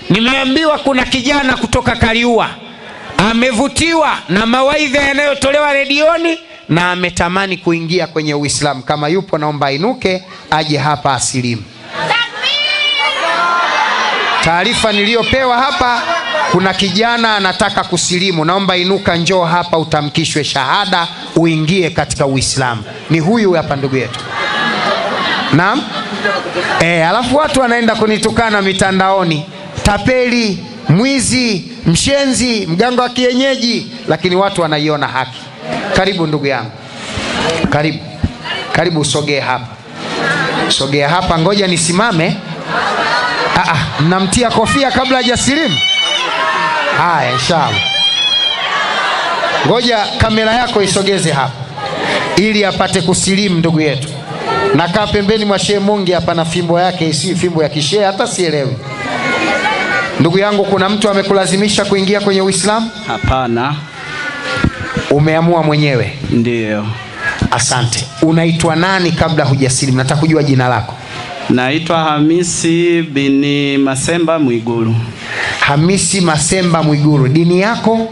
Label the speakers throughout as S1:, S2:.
S1: nimeambiwa kuna kijana kutoka kaliua amevutiwa na mawaidha yanayotolewa redioni na ametamani kuingia kwenye uislamu kama yupo naomba ainuke aje hapa asilimu taarifa niliyopewa hapa kuna kijana anataka kusilimu naomba inuka njoo hapa utamkishwe shahada uingie katika uislamu ni huyu hapa ndugu yetu naam e, alafu watu wanaenda kunitukana mitandaoni tapeli mwizi mshenzi mganga wa kienyeji lakini watu wanaiona haki karibu ndugu yangu karibu karibu usogee hapa sogea hapa ngoja nisimame Ah, ah, mnamtia kofia kabla hajasilimu haya inshallah ngoja kamera yako isogeze hapa ili apate kusilimu ndugu yetu nakaa pembeni mwa shehe mungi hapa na fimbo yake isiyo fimbo ya kishehe hata sielewi ndugu yangu kuna mtu amekulazimisha kuingia kwenye uislamu
S2: Hapana,
S1: umeamua mwenyewe
S2: ndiyo.
S1: asante unaitwa nani kabla hujasilimu nataka kujua jina lako
S2: Naitwa Hamisi bini Masemba Mwigulu.
S1: hamisi masemba mwiguru dini yako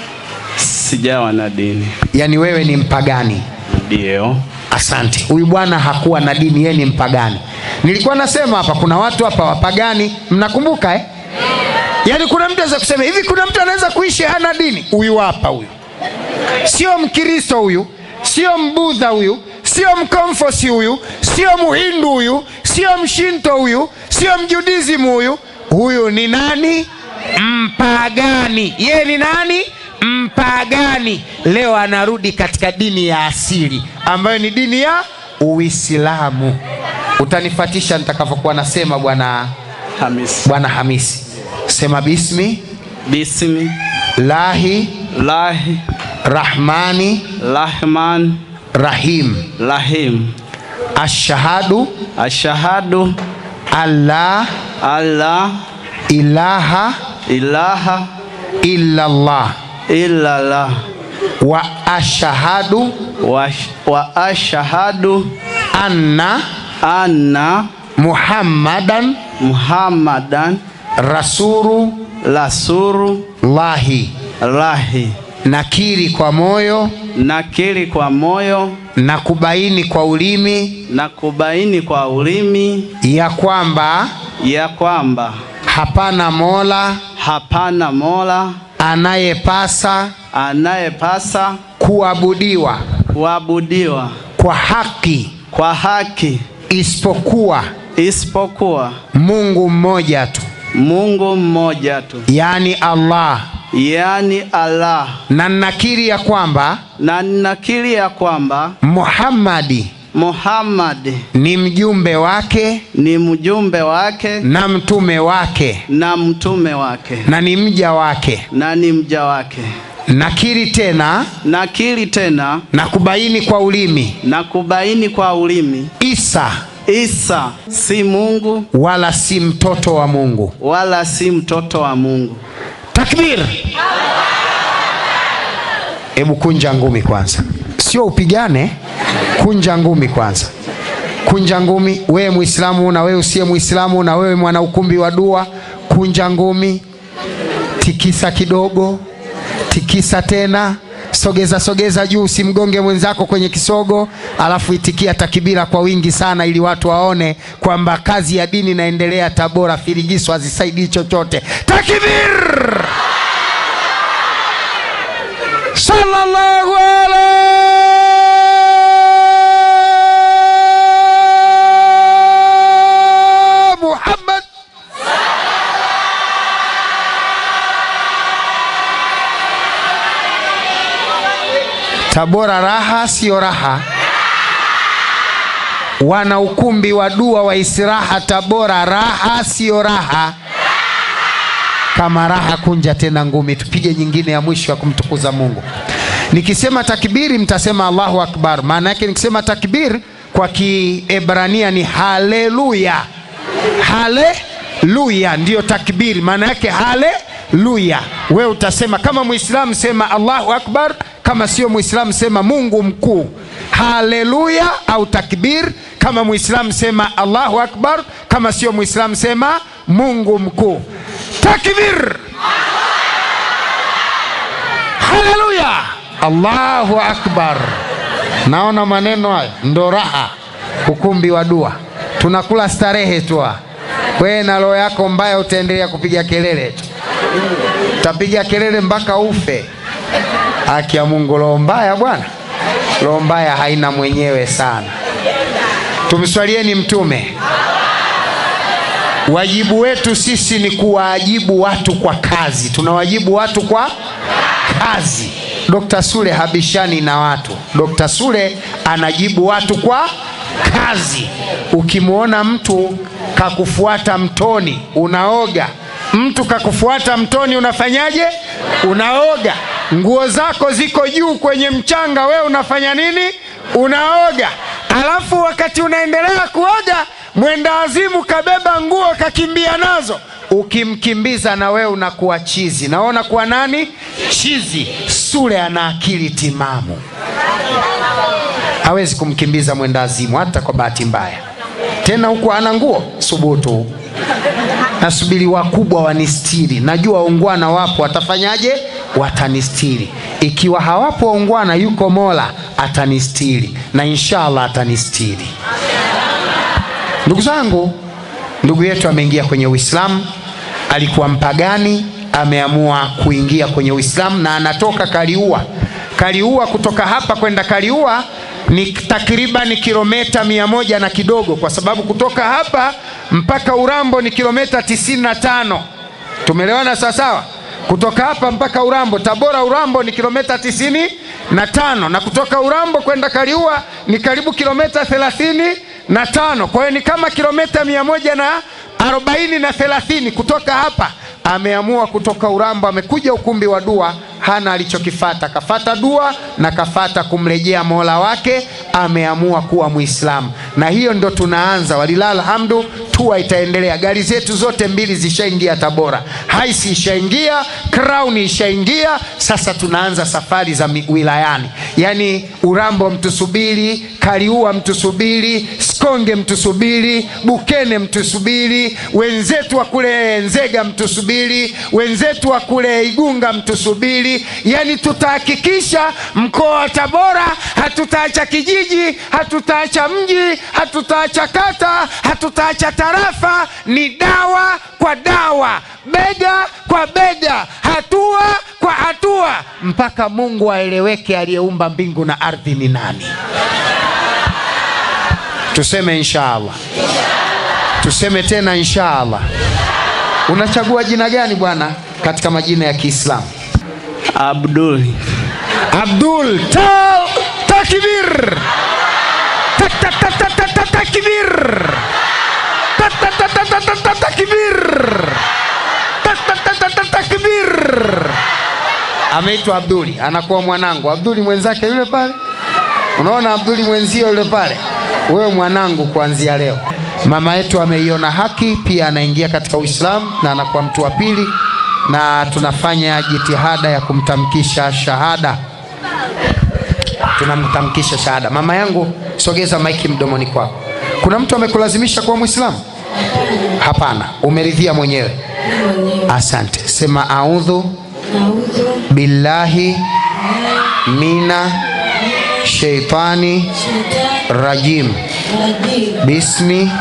S2: Sijawa na dini.
S1: yaani wewe ni mpagani
S2: Ndiyo.
S1: asante huyu bwana hakuwa na dini yeye ni mpagani nilikuwa nasema hapa kuna watu hapa wapagani mnakumbuka eh? yaani kuna mtu aweza kusema hivi kuna mtu anaweza kuishi hana dini huyu hapa huyu sio mkristo huyu sio mbudha huyu sio mkomfosi huyu sio muhindu huyu sio mshinto huyu sio mjudizimu huyu huyu ni nani mpagani yeye ni nani mpagani leo anarudi katika dini ya asili ambayo ni dini ya uislamu utanifatisha nitakavyokuwa nasema bwana
S2: Hamisi.
S1: bwana hamisi sema bismi
S2: Bismi
S1: lahi
S2: lahi
S1: rahmani
S2: rahman
S1: rahim
S2: rahim.
S1: ashhadu
S2: Ashahadu
S1: alla
S2: alla
S1: ilaha
S2: ilaha
S1: illallah
S2: illallah
S1: wa ashhadu
S2: wa, wa ashahadu
S1: anna
S2: anna
S1: muhammadan
S2: Muhammadan
S1: rasulullahi
S2: rasulullahi.
S1: nakiri kwa moyo
S2: Nakiri kwa moyo
S1: na kubaini kwa ulimi
S2: na kubaini kwa ulimi
S1: ya kwamba
S2: ya kwamba
S1: hapana mola
S2: hapana mola
S1: anayepasa
S2: anayepasa
S1: kuabudiwa
S2: kuabudiwa
S1: kwa haki
S2: kwa haki
S1: isipokuwa
S2: isipokuwa
S1: mungu mmoja tu
S2: Mungu mmoja tu,
S1: yaani allah
S2: yaani Allah,
S1: na nakiri ya kwamba
S2: na ninakiri ya kwamba
S1: muhammadi
S2: Muhammad
S1: ni mjumbe wake
S2: ni mjumbe wake
S1: na mtume wake
S2: na mtume wake
S1: na ni mja wake
S2: na ni mja wake.
S1: nakiri tena
S2: Nakiri tena
S1: na kubaini kwa ulimi
S2: na kubaini kwa ulimi,
S1: isa
S2: Isa si Mungu
S1: wala si mtoto wa mungu
S2: wala si mtoto wa Mungu.
S1: takbir hebu kunja ngumi kwanza sio upigane kunja ngumi kwanza kunja ngumi wewe mwislamu na wewe usiye mwislamu na wewe mwana ukumbi wa dua kunja ngumi tikisa kidogo tikisa tena sogeza sogeza juu usimgonge mwenzako kwenye kisogo alafu itikia takibira kwa wingi sana ili watu waone kwamba kazi ya dini inaendelea tabora firigiso hazisaidii chochote takbir sallallahu ala muhammad tabora raha siyo raha wana ukumbi wa dua wa istiraha tabora raha siyo raha kama raha kunja tena ngumi tupige nyingine ya mwisho ya kumtukuza mungu nikisema takbiri mtasema allahu akbar maana yake nikisema takbir kwa kiebrania ni haleluya haleluya ndiyo takbiri maana yake haleluya wewe utasema kama mwislamu sema allahu akbar kama sio mwislamu sema mungu mkuu haleluya au takbir kama mwislamu sema allahu akbar kama sio mwislamu sema mungu mkuu takbir haleluya allahu akbar naona maneno hayo ndo raha ukumbi wa dua tunakula starehe tu wewe na roho yako mbaya utaendelea kupiga kelele tu utapiga kelele mpaka ufe haki ya mungu roho mbaya bwana roho mbaya haina mwenyewe sana tumswalieni mtume wajibu wetu sisi ni kuwaajibu watu kwa kazi tunawajibu watu kwa kazi Dr. Sule habishani na watu. Dr. Sule anajibu watu kwa kazi. Ukimwona mtu kakufuata mtoni, unaoga. Mtu kakufuata mtoni, unafanyaje? Unaoga. Nguo zako ziko juu kwenye mchanga, we unafanya nini? Unaoga. Alafu wakati unaendelea kuoga, mwenda wazimu kabeba nguo kakimbia nazo ukimkimbiza na wewe unakuwa chizi na wewe unakuwa nani chizi sule ana akili timamu hawezi kumkimbiza mwendazimu hata kwa bahati mbaya tena huku ana nguo subutu nasubiri wakubwa wanistiri najua ungwana wapo watafanyaje watanistiri ikiwa hawapo ungwana yuko mola atanistiri na inshallah atanistiri ndugu zangu ndugu yetu ameingia kwenye uislamu alikuwa mpagani ameamua kuingia kwenye uislamu na anatoka kaliua kaliua kutoka hapa kwenda kaliua ni takriban kilometa mia moja na kidogo kwa sababu kutoka hapa mpaka urambo ni kilometa tisini na tano tumeelewana sawasawa kutoka hapa mpaka urambo tabora urambo ni kilometa tisini na tano na kutoka urambo kwenda kaliua ni karibu kilometa thelathini na tano kwa hiyo ni kama kilometa mia moja na arobaini na thelathini kutoka hapa ameamua kutoka urambo amekuja ukumbi wa dua hana alichokifata kafata dua na kafata kumrejea mola wake ameamua kuwa mwislamu na hiyo ndo tunaanza walilaa alhamdu tua itaendelea gari zetu zote mbili zishaingia tabora haisi ishaingia crown ishaingia sasa tunaanza safari za mi- wilayani yaani urambo mtusubiri kaliua mtusubiri skonge mtusubiri bukene mtusubiri wenzetu wa kule nzega mtusubiri wenzetu wa kule igunga mtusubiri yaani tutahakikisha mkoa wa tabora hatutaacha kijiji hatutaacha mji hatutaacha kata hatutaacha tarafa ni dawa kwa dawa bega kwa bega hatua kwa hatua mpaka mungu aeleweke aliyeumba mbingu na ardhi ni nani tuseme inshaallah tuseme tena inshaallah unachagua jina gani bwana katika majina ya kiislamu
S2: Abdul.
S1: abdul tal takbir Tak- tak- tak- tak- tak- tak- takbir Tak- tak- tak- tak- tak- tak- tak- takbir Tak- tak- tak- tak- tak- takbir ameitwa abduli anakuwa mwanangu abduli mwenzake yule pale unaona abduli mwenzio yule pale wewe mwanangu kuanzia leo mama yetu ameiona haki pia anaingia katika uislamu na anakuwa mtu wa pili na tunafanya jitihada ya kumtamkisha shahada tunamtamkisha shahada mama yangu sogeza maiki mdomoni kwako kuna mtu amekulazimisha kuwa mwislamu hapana umeridhia mwenyewe asante sema audhu
S3: Naudhu
S1: billahi mina sheitani
S3: shetani
S1: rajim
S3: rajim.
S1: bismi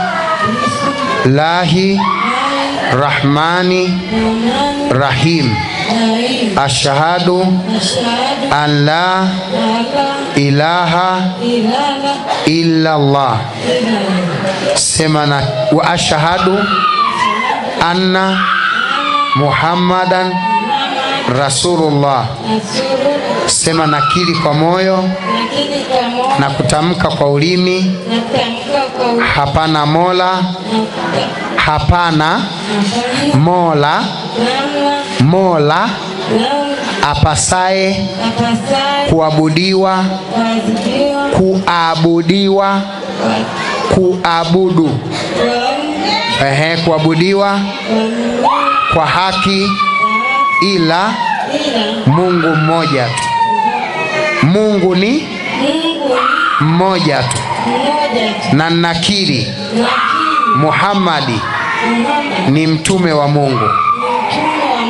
S1: lahi rahmani
S3: Rahmani
S1: rahim
S3: Rahim.
S1: ashhadu
S3: Ashhadu
S1: an la
S3: an la
S1: ilaha
S3: ilaha
S1: illa allah
S3: illallah.
S1: sema na wa ashhadu anna muhammadan rasulullah
S3: Nasuru
S1: sema nakiri kwa moyo
S3: lakini kama
S1: na kutamka kwa ulimi
S3: natamka kwa u-
S1: hapana mola
S3: nakuta
S1: hapana
S3: nafanya
S1: mola
S3: namna
S1: mola
S3: namna
S1: apasaye
S3: apasaye
S1: kuabudiwa
S3: kuadhibiwa
S1: kuabudiwa kuabudu
S3: kwa
S1: ehe kuabudiwa kwa haki ila
S3: ila
S1: mungu mmoja tu mungu ni
S3: Mungu
S1: mmoja tu
S3: ni mmoja tu.
S1: na nakiri
S3: Lakini
S1: muhammadi
S3: Muhammad
S1: ni mtume wa mungu
S3: ni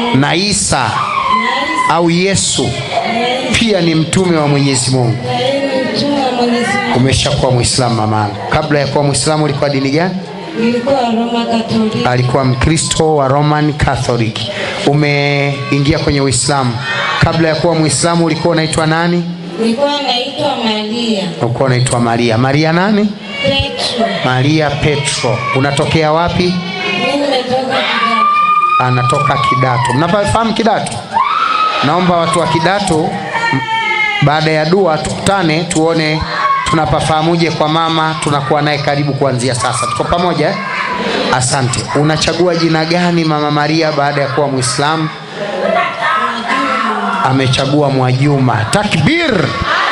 S1: na isa au yesu pia ni mtume wa mwenyezi mungu
S3: na yeye ni mtume wa Mwenyezi Mungu.
S1: umeshakuwa mwislamu mamangu kabla ya kuwa mwislamu ulikuwa dini gani
S3: Nilikuwa Roma Katoliki.
S1: alikuwa mkristo wa roman catholic umeingia kwenye uislamu kabla ya kuwa mwislamu ulikuwa unaitwa nani
S3: Nilikuwa naitwa Maria
S1: ulikuwa unaitwa maria maria nani
S3: Petro.
S1: maria petro unatokea wapi
S3: Mimi nimetoka Kigoma.
S1: anatoka kidato mnafahamu kidato naomba watu wa kidato m- baada ya dua tukutane tuone tunapafahamuje kwa mama tunakuwa naye karibu kuanzia sasa tuko pamoja eh? asante unachagua jina gani mama maria baada ya kuwa mwislamu amechagua mwajuma takbir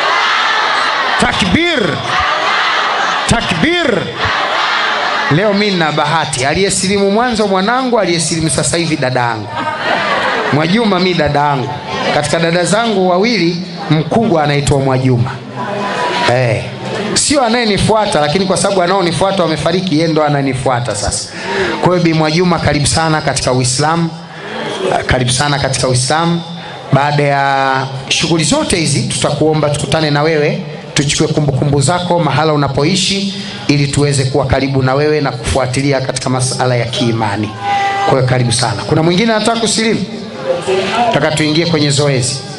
S1: takbir takbir leo mi nina bahati aliyesilimu mwanzo mwanangu aliyesilimu sasa hivi dada yangu mwajuma mi dada yangu katika dada zangu wawili mkubwa anaitwa mwajuma hey. sio anayenifuata lakini kwa sababu anaonifuata wamefariki yeye ndo ananifuata sasa kwa hiyo bi mwajuma karibu sana katika uislamu Ah, karibu sana katika uislamu baada ya shughuli zote hizi tutakuomba tukutane na wewe tuchukue kumbukumbu zako mahala unapoishi ili tuweze kuwa karibu na wewe na kufuatilia katika masala ya kiimani kwa hiyo karibu sana kuna mwingine anataka kusilimu taka tuingie kwenye zoezi